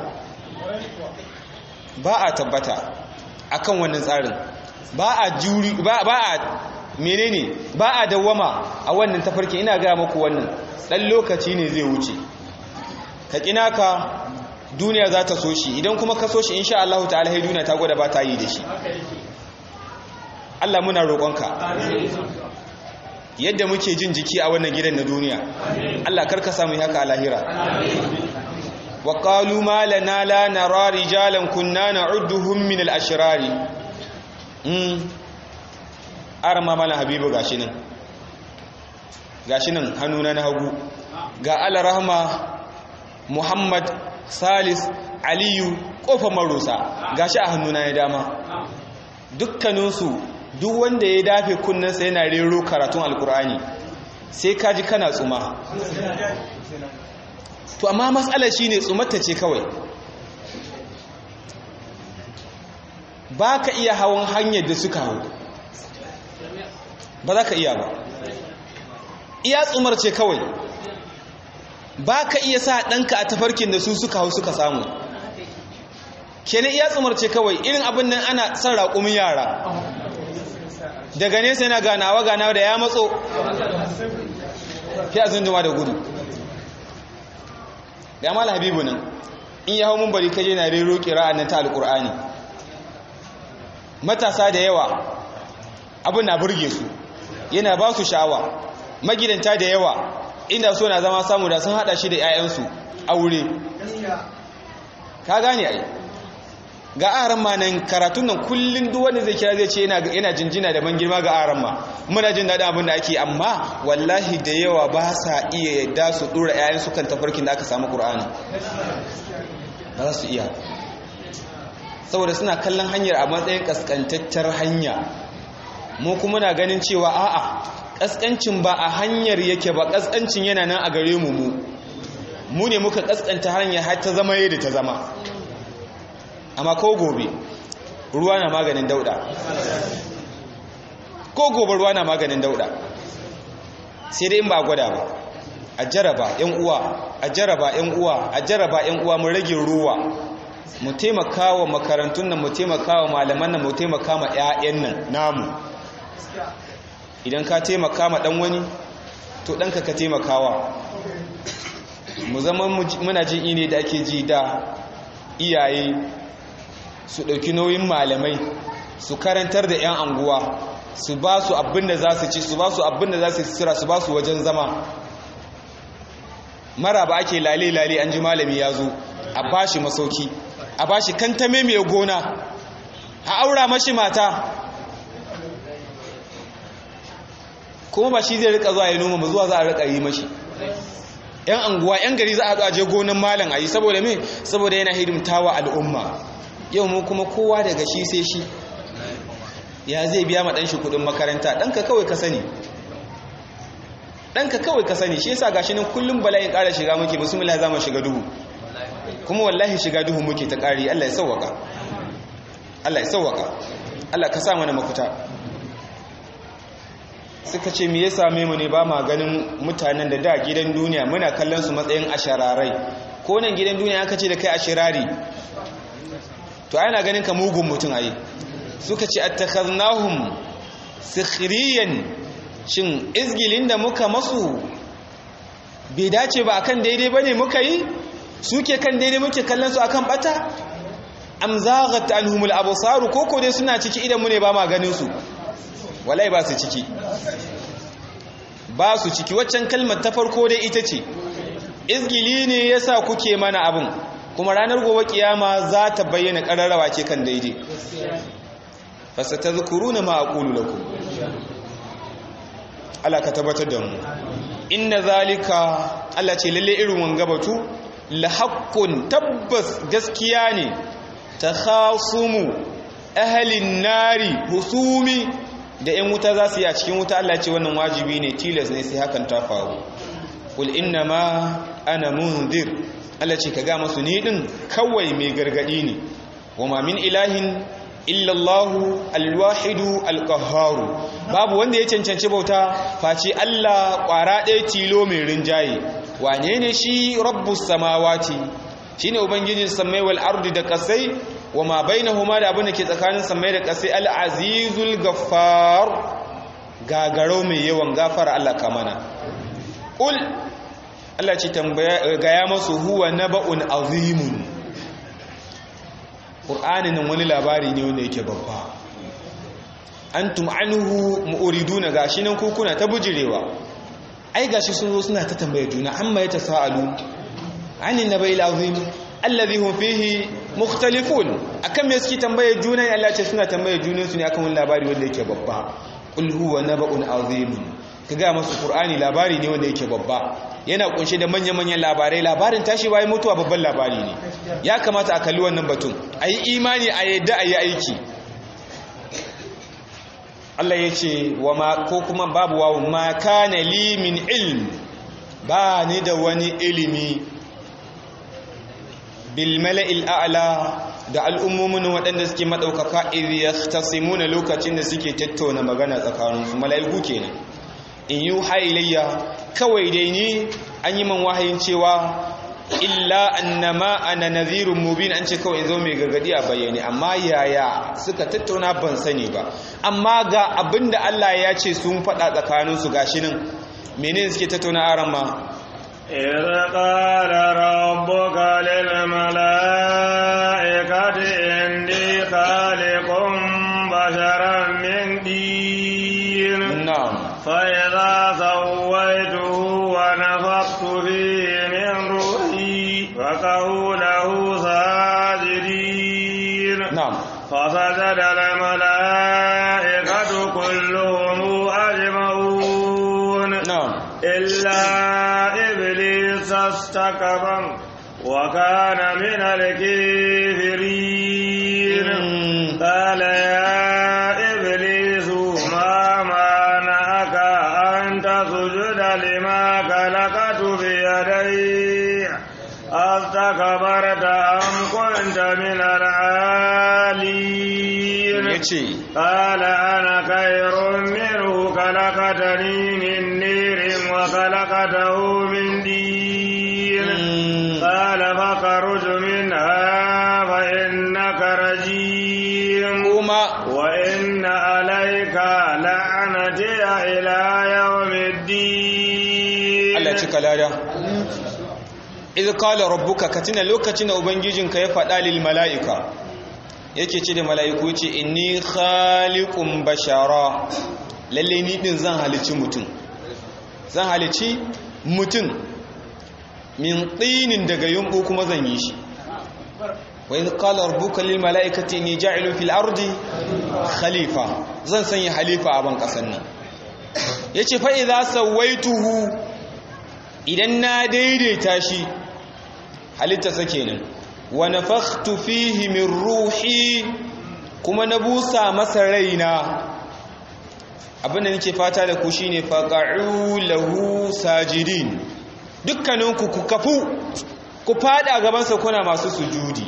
ba a tabbata akan wannan tsarin ba a juri ba a menene ba a dawwama a wannan tafarki ina ga muku wannan dan lokaci ne zai wuce ka kina ka duniya za ta so shi idan kuma ka so shi insha Allah ta'ala hai duniya ta gwada ba ta yi da shi Allah muna roƙonka yadda muke jin jiki a wannan gidan na duniya Allah karka samu haka a lahira wa qalu ma lana la nara rijalan kunna na'udduhum min al-ashrari mm arma mala habibu gashi nan gashi nan hannuna na hagu ga al-rahma muhammad salis aliyu kofar marusa gashi a hannuna ya dama dukkaninsu duk wanda ya dafe kunnensa yana rero karatun alkur'ani sai kaji kana tsuma to amma matsalar shine tsumarta ce kawai ba ka iya hawan hanyar da suka hau ba za ka iya ba iya tsumar ce kawai ba ka iya sa ɗanka a tafarkin da su suka hau suka samu kenan iya tsumar ce kawai irin abin nan ana son raƙumin yara daga nesa yana ganawa ganawa da ya matso fi a zunduma da gudu da mala habibu nan in ya hau mun bari kaje na rero kira'an nan ta alƙur'ani matasa da yawa abin na burge su yana ba su sha'awa magidanta da yawa inda so na zama samu da sun hada shi da 'ya'yansu aure ka gane ai ga aran ma nan karatun nan kullun duk wanda zai kira zai ce yana jinjina da ban girma ga aran ma muna jin daɗin abin da ake amma wallahi da yawa ba sa iya yadda su dora 'ya'yansu kan tafarkin da aka samu ƙur'ani ba za su iya saboda suna kallon hanyar a matsayin kaskantattar hanya mu kuma na ganin cewa a'a kaskancin ba a hanyar yake ba kaskancin yana nan a gare mu mu mu ne muka kaskanta hanyar har ta zama yadda ta zama amma ko gobe ruwa na maganin dauda ko gobe ruwa na maganin dauda sai dai in ba gwada ba a jaraba yan uwa a jaraba yan uwa a jaraba yan uwa mu rage ruwa mu taimaka wa makarantun nan mu taimaka wa malaman nan mu taimaka ma 'ya'yan nan namu idan ka taimaka ma dan wani to ɗanka ka taimakawa mu zama muna jin ine da ake ji da iyaye su ɗauki nauyin malamai su karantar da 'yan anguwa su ba su abin da za su ci su ba su abin da za su sira su ba su wajen zama mara ba ake lale-lale an ji malami ya zo a ba shi masauki a ba shi kantame mai gona a aura mashi mata kuma ba shi zai rika zuwa ya noma ba zuwa za a rika yi mashi yan anguwa yan gari za a zo a je gonan malam a yi saboda me saboda yana hidimtawa al'umma yau mu kuma kowa daga shi sai shi ya zai biya ma ɗanshi kuɗin makaranta ɗanka kawai ka sani ɗanka kawai ka sani shi yasa gashi nan kullum bala'in ƙara shiga muke musulmi za mu shiga duhu kuma wallahi shiga duhu muke ta ƙari Allah ya sauwaka Allah ya sauwaka Allah ka sa mana mafita suka ce me ya same mu ne ba ma ganin mutanen da da gidan duniya muna kallon su matsayin ashararai ko nan gidan duniya aka ce da kai ashirari to ana ganin ka mugun mutum ayi suka ce attakhaznahum sikhriyan shin izgilin da muka masu bai dace ba akan daidai bane muka yi suke kan daidai muke kallon su akan bata am zaghat anhumul absar koko dai suna ciki idan mu ne ba ma ganin su wallahi ba su ciki ba su ciki waccan kalmar ta farko dai ita ce izgili ne yasa kuke mana abun kuma ranar gobe kiyama za ta bayyana kararrawa ce kan daidai fasatadhkuruna ma aqulu lakum Allah ka tabbatar da mu inna zalika Allah ce lalle irin wanga batu la haqqun tabbas gaskiya ne takhasumu ahlin nari husumi da ‘yan wuta za su yi a cikin wuta Allah ce wannan wajibi ne tilas ne sai hakan ta faru ƙul inna ma ana munzir Allah ce ka ga masu ni ɗin kawai mai gargaɗi ne wa ma min ilahin illallahu alwahidu alƙaharu babu wanda ya cancanci bauta face Allah ƙwara ɗaya tilo mai rinjaye wane ne shi rabbus samawati shine ubangijin samai wal ardi da ƙasai wa ma bainahuma da abin da ke tsakanin samai da ƙasai al-azizul gaffar gagaro mai yawan gafara Allah kamana ul Allah ce tambaya gaya masu huwa naba'un azimun Qur'anin nan wani labari ne wanda yake babba antum anhu mu'riduna gashi nan kuna ta bujirewa ai gashi sun zo suna ta tambaye juna amma ya tasaalu anin naba'il azim alladhi hum fihi mukhtalifun akan me suke tambaye juna ne Allah ce suna tambaye junan su ne akan wani labari wanda yake babba qul huwa naba'un azim kaga masu qur'ani labari ne wanda yake babba yana kunshe da manya-manyan labarai labarin tashi bayan mutuwa babban labari ne ya kamata a kalli wannan batun ayi imani a yadda ayi aiki Allah ya ce wa ma ko kuma babu wawu ma kana li min ilm ba ni da wani ilimi bil mala'il a'la da al'ummomin waɗanda suke maɗaukaka idh yahtasimuna lokacin da suke tattauna magana tsakaninsu mala'iku kenan in yuha ilayya kawai dai ni an yi man wahayin cewa illa annama ana nadhirun mubin an ce kawai zo mai gargadi a bayyane amma yaya suka tattauna ban sani ba amma ga abinda Allah ya ce sun faɗa tsakaninsu gashi nan menene suke tattauna aran ma إذ قال ربك للملائكة إني خالق بشرا من دين na'am فإذا سويته ونفخت فيه من روحي فقعوا له ساجدين na'am فسجد الملائكة كلهم أجمعون na'am إلا إبليس استكبر وكان من الكافرين Mm. قال يا إبليس ما منعك أن تسجد لما خلقت بيدي أستكبرت أم كنت من العالين yace قال أنا خير منه خلقتني من نير خلقته من دين قال فخرج منها فإنك رجيم kuma وإن عليك لعنتي إلى يوم الدين Allah cika lada idh qala rabbuka katina lokacin da ubangijinka ya faɗa lil mala'ika yake ce da mala'iku yace inni khaliqun bashara lalle ni din zan halici mutum zan halici mutum min tsinin daga yumbu kuma zan yi shi wa idh qala rabbuka lil mala'ikati inni ja'ilu fil ardi khalifa zan sanya halifa a ban kasan nan yace fa idza sawaituhu idan na daidaita shi halittarsa kenan wa nafakhtu fihi min ruhi kuma na busa masa raina abinda nake fata da ku shine faqa'u lahu sajidin dukkaninku ku kafu ku fada gaban sa kuna masu sujudi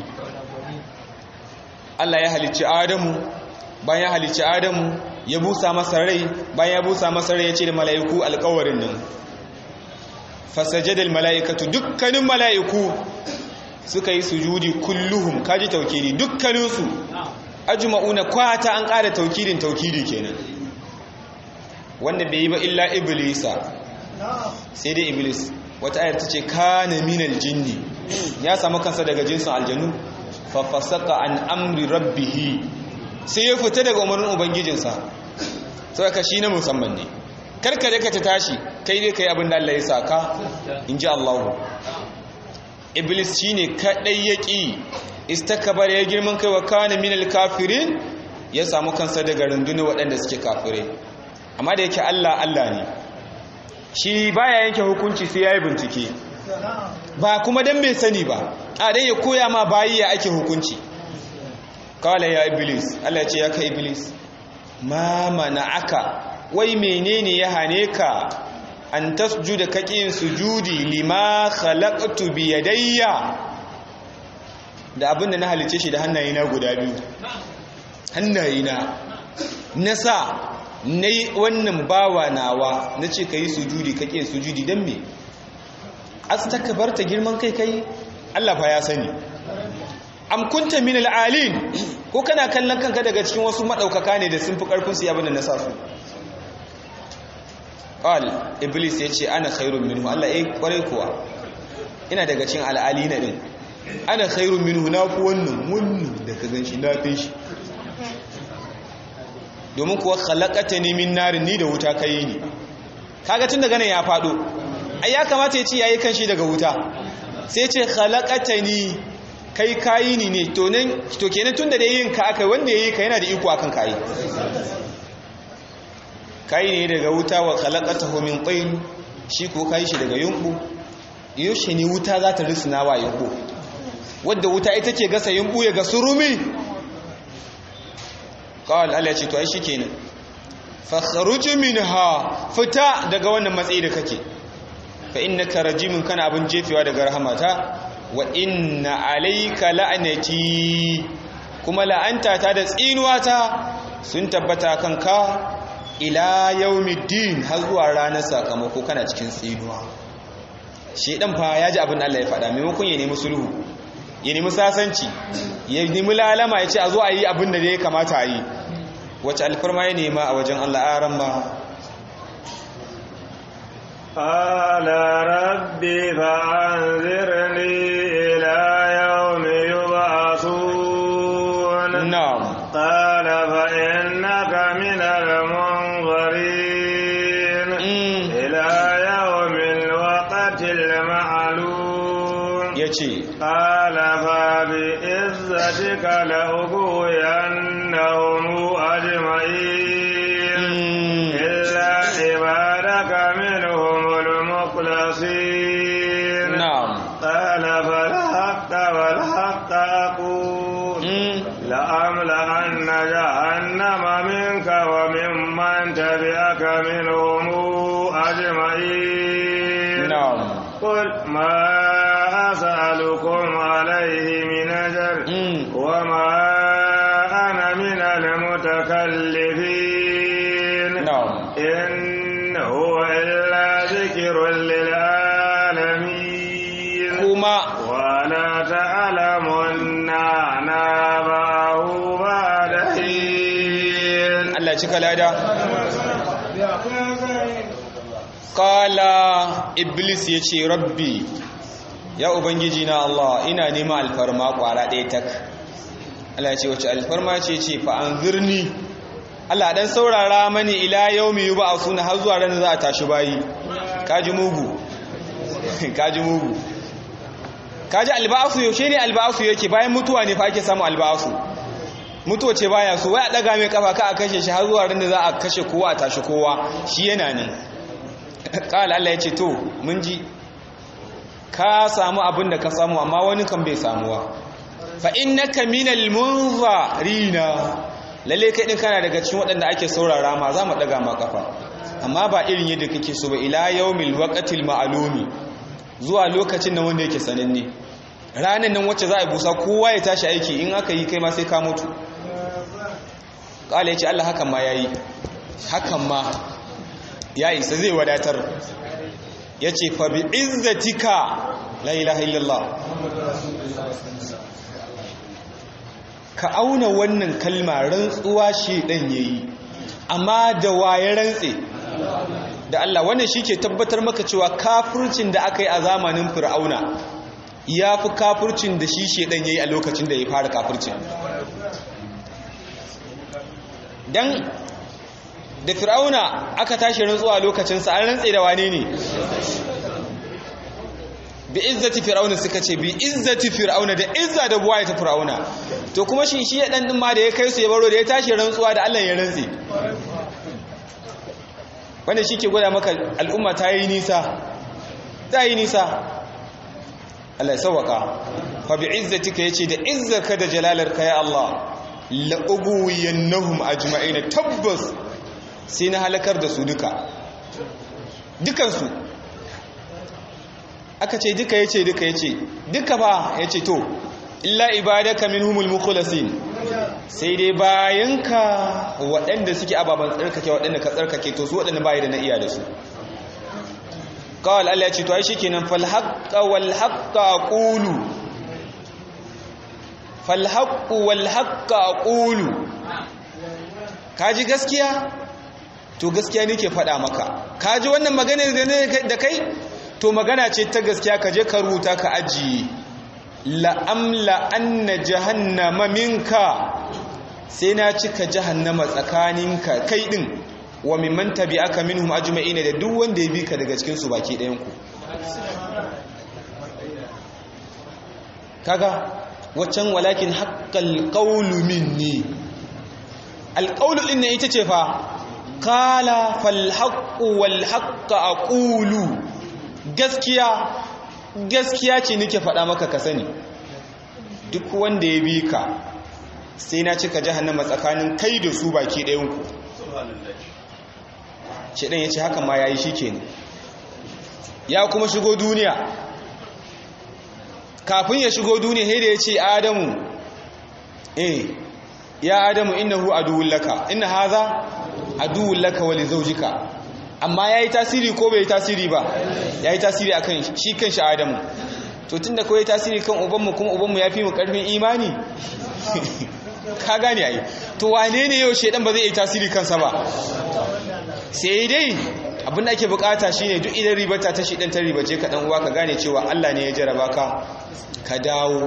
Allah ya halicci Adamu bayan ya halicci Adamu ya busa masa rai bayan ya busa masa rai ya ce da mala'iku alƙawarin nan fasajadal mala'ikatu dukkanin mala'iku suka yi sujudi kulluhum kaji taukiri dukkaninsu ajma'una kwata an ƙara taukirin taukiri kenan wanda bai yi ba illa iblisa sai dai iblis wata ayar ta ce kana minal jinni ya samu kansa daga jinsin aljanu fafasaka an amri rabbihi sai ya fita daga umarnin ubangijinsa sai ka shi na musamman ne karka da ka ta tashi kai dai kai abin da Allah ya saka in ji Allah iblis shine kadai yaki istakbar ya girman kai wa kana minal kafirin ya samu kansa daga rundunar waɗanda suke kafirai amma da yake Allah Allah ne shi baya yanke hukunci sai yayi bincike ba kuma dan bai sani ba a dai ya koya ma bayi ya ake hukunci kala ya iblis Allah ya ce ya kai iblis ma aka wai menene ya hane ka an tasjuda kaƙin sujudi lima khalaqtu bi yadayya da abinda na halice shi da hannayena guda biyu hannayena na sa na yi wannan bawa nawa na ce ka yi sujudi kaƙin sujudi don me astakabarta girman kai kai Allah fa ya sani am kunta min al'alin ko kana kallon kanka daga cikin wasu madaukaka ne da sun fi karfin su abin da na sa su qal iblis yace ana khairun minhu Allah eh kware kuwa ina daga cikin al'alina din ana khairun minhu na ku wannan wannan da ka ganshi na fi shi domin kuwa khalaqatani min narin ni da wuta kai ni kaga tun daga nan ya fado ai ya kamata ya ce yayi kanshi daga wuta sai ce khalaqatani kai kayi ni ne to nan to kenan tunda da yin ka aka wanda yayi ka yana da iko akan kai kai ne daga wuta wa khalaqatahu min tin shi ko kai shi daga yunku yaushe ne wuta za ta risna wa yunku wadda wuta ita ke gasa yunku ya ga surumi qal Allah ya ce to ai shikenan fakhruj minha fita daga wannan matsayi da kake fa innaka rajimun kana abin jefewa daga rahamata wa inna alayka la'nati kuma la'anta ta da tsinuwata sun tabbata kanka ila yawmiddin har zuwa ranar sakamako kana cikin tsinuwa shedan fa ya ji abin da Allah ya faɗa maimakon ya nemi sulhu ya nemi sasanci ya nemi lalama ya ce a zo a yi abin da ya kamata a yi wace alfarma ya nema a wajen Allah aran ma قال رب فأنذرني إلى يوم يبعثون na'am قال فإنك من المنظرين mm. إلى يوم الوقت المعلوم yace قال فبعزتك لأغوينهم أجمعين mm. إلا عبادك منهم المخلصين na'am قال فالحق والحق أقول mm. لأملأن جهنم منك وممن تبعك منهم أجمعين na'am قل ما أسألكم عليه من أجر mm. وما أنا من المتكلفين na'am إن هو إلا ذكر وذكر للعالمين kuma ولا تعلمن نبأه بعد حين Allah cika lada Kala Iblis ya ce, Rabbi, ya Ubangiji na Allah, ina nema alfarma kwara ɗaya tak. Allah ce, wace alfarma ce ce, fa'an zirni. Allah ɗan saurara mani ila yau mai yi ba a suna har zuwa ranar za a tashi bayi. Kaji mugu. Kaji mugu. Kaji alba'asu yaushe ne alba'asu yake bayan mutuwa ne fa ake samu alba'asu. Mutuwa ce baya so, wai a ɗaga mai kafa ka a kashe shi har zuwa ranar za a kashe kowa a tashi kowa, shi yana nan. ƙala Allah ya ce to mun ji ka samu abin da ka samu amma wani kan bai samuwa fa innaka minal munzarina lalle kai din kana daga cikin waɗanda ake saurara ma za mu daga ma kafa amma ba irin yadda kake so ba ila yawmil waqtil ma'lumi zuwa lokacin nan wanda yake sananne ranan nan wacce za a busa kowa ya tashi aiki in aka yi kai ma sai ka mutu ƙala ya ce Allah hakan ma yayi hakan ma ya isa zai wadatar ya ce fa bi izzatika la ilaha illallah ka auna wannan kalma rantsuwa shi dan yayi amma da waye rantse da Allah wannan shike tabbatar maka cewa kafircin da aka yi a zamanin fir'auna ya fi kafircin da shi shedan yayi a lokacin da ya fara kafircin dan da fir'auna aka tashi rantsuwa lokacinsa an rantse da wane ne bi izzati fir'auna suka ce bi izzati fir'auna da izza da buwaye ta fir'auna to kuma shi shi dan din ma da ya kai su ya baro da ya tashi rantsuwa da Allah ya rantse wanda shi ke gwada maka al'umma ta yi nisa ta yi nisa Allah ya sauwaka fa bi izzatika yace da izzarka da jalalarka ya Allah la ubuyannahum ajma'in tabbas sai na halakar da su duka dukansu aka ce duka ya ce duka ya ce duka ba ya ce to illa ibadaka minhumul mukhlasin sai dai bayanka waɗanda suke ababen tsarkake waɗanda ka tsarkake to su waɗanda bayi da na iya da su kawal Allah ya ce to ai shikenan fal haqqa wal haqqa aqulu fal haqqu wal haqqa aqulu kaji gaskiya to gaskiya ne ke faɗa maka ka ji wannan magana da kai to magana ce ta gaskiya ka je ka rubuta ka ajiye la'amla anna jahannama minka sai na cika jahannama tsakaninka kai din wa mimman tabi'aka minhum ajma'in da duk wanda ya bi ka daga cikin su baki ɗayan ku kaga waccan walakin haqqal qawlu minni alqawlu din ne ita ce fa kala falhaƙu walhaƙa a ƙulu gaskiya gaskiya ce nake faɗa maka ka sani duk wanda ya bi ka sai na cika jahannama tsakanin kai da su baki ɗayanku ce ɗan ya ce haka ma ya yi shi ke ya kuma shigo duniya kafin ya shigo duniya sai da ya ce adamu eh ya adamu innahu aduwwun laka inna hadha aduwwun laka wa li zawjika amma yayi tasiri ko bai tasiri ba yayi tasiri akan shi kanshi adamu to tunda kawai tasiri kan ubanmu kuma ubanmu yafi mu karfin imani ka gane ai to wane ne yau shedan ba zai yi tasiri kansa ba sai dai abin da ake bukata shine duk idan ribata ta shedan ta ribace ka dan uwa ka gane cewa Allah ne ya jaraba ka ka dawo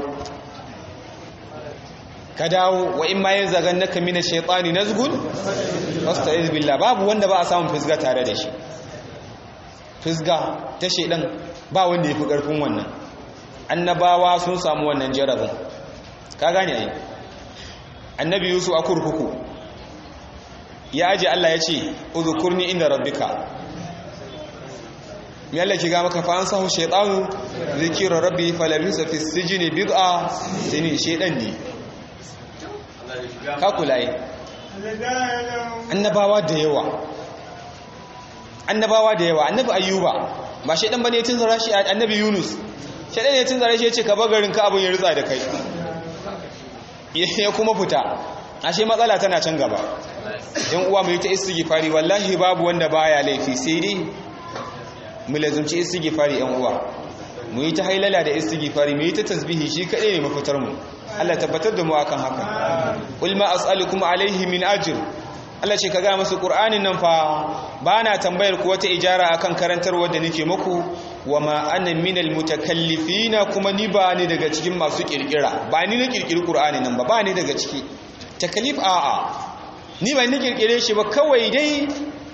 ka dawo wa in ma yin zagan naka mina shaitani nazgun wasta'iz billah babu wanda ba a samun fisga tare da shi fisga ta shaidan ba wanda ya fi karfin wannan annabawa sun samu wannan jarabin ka gane ai annabi yusuf a kurkuku ya aje Allah ya ce udhkurni inda rabbika me Allah ki ga maka fa an sahu shaytanu zikira rabbi falabisa fi sijni bid'a sini shaydan ne ka kula yi annabawa da yawa annabawa da yawa annabi ayyuba ba shaidan bane tun zara shi annabi yunus shaidan ne tun zara shi yace ka bagarin ka abun ya rutsa da kai ya kuma fita ashe matsala tana can gaba yan uwa mai ta istighfari wallahi babu wanda baya laifi sai dai mu lazumci istighfari yan uwa mu yi ta hailala da istighfari mu yi ta tasbihi shi kadai ne mafitar mu Allah tabbatar da mu akan haka qul ma as'alukum alaihi min ajr Allah ce ka ga musu Qur'anin nan fa bana tambayar ku wata ijara akan karantarwar da nake muku wama ana minal mutakallifina kuma ni ba ni daga cikin masu kirkira ba ni na kirkiri Qur'anin nan ba ba ni daga ciki takalif a'a ni ba ni kirkire shi ba kawai dai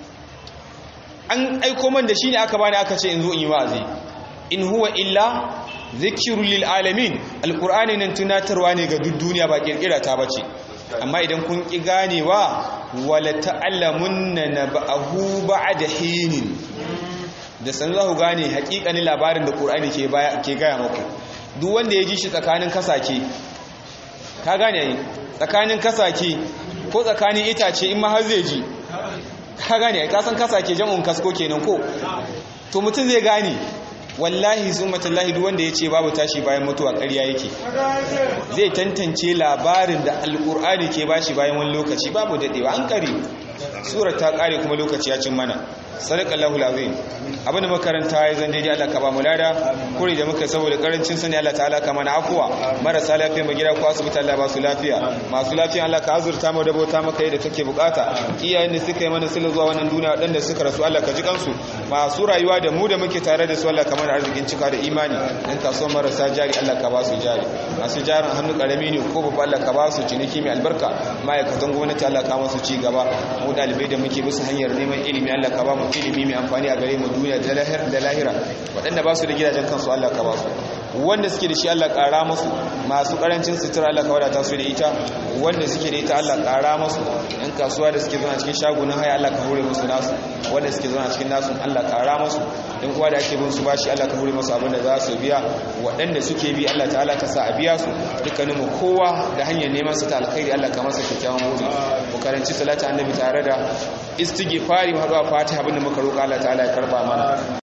an aiko man da shi ne aka bani aka ce in zo in yi wa'azi in huwa illa zikirul lil alamin alqur'ani nan tunatarwa ne ga duk duniya ba kirkira ta bace amma idan kun ki ganewa wala ta'lamunna naba'ahu ba'da hinin da san za ku gane hakikanin labarin da qur'ani ke ke gaya muku duk wanda ya ji shi tsakanin kasake ka gane ai tsakanin kasake ko tsakanin itace in ma har zai ji ka gane ai ka san kasake jam'un kasko kenan ko to mutum zai gane wallahi summatallahi duk wanda ya ce babu tashi bayan mutuwa ƙarya yake zai tantance labarin da alƙur'ani ke bashi bayan wani lokaci babu daɗewa an ƙare surar ta ƙare kuma lokaci ya cin mana sadakallahu lazim abin da makaranta ya zan daidai Allah ka ba mu lada kuri da muka saboda karancin sani Allah ta'ala ka mana afuwa marasa lafiya mu gida ko asibiti Allah ba su lafiya masu lafiya Allah ka azurta mu da bauta maka yadda take bukata iyayen da suka yi mana sila zuwa wannan duniya waɗanda suka rasu Allah ka ji kansu masu rayuwa da mu da muke tare da su Allah ka mana arzikin cika da imani dan kasuwa marasa jari Allah ka ba su jari masu jarin hannu karami ne ko babba Allah ka ba su ciniki mai albarka ma'aikatan gwamnati Allah ka masu ci gaba mu dalibai da muke bisa hanyar neman ilimi Allah ka ba mu ilimi mai amfani a gare mu duniya da lahira waɗanda ba su da gidajen kansu Allah ka ba su wanda suke da shi Allah ƙara musu masu ƙarancin sutura Allah ka wadata su da ita wanda suke da ita Allah ƙara musu ɗan kasuwa da suke zuwa cikin shagunan haya Allah ka hore musu nasu wanda suke zuwa cikin nasu Allah ƙara musu ɗan kuwa da ake bin su bashi Allah ka hore musu abin da za su biya waɗanda suke bi Allah ta'ala ka sa a biya su dukkanin mu kowa da hanyar neman su ta alkhairi Allah ka masa kyakkyawan wuri mu karanci salatu annabi tare da istighfari mu haɗu a fatiha abin da muka roƙa Allah ta'ala ya karba mana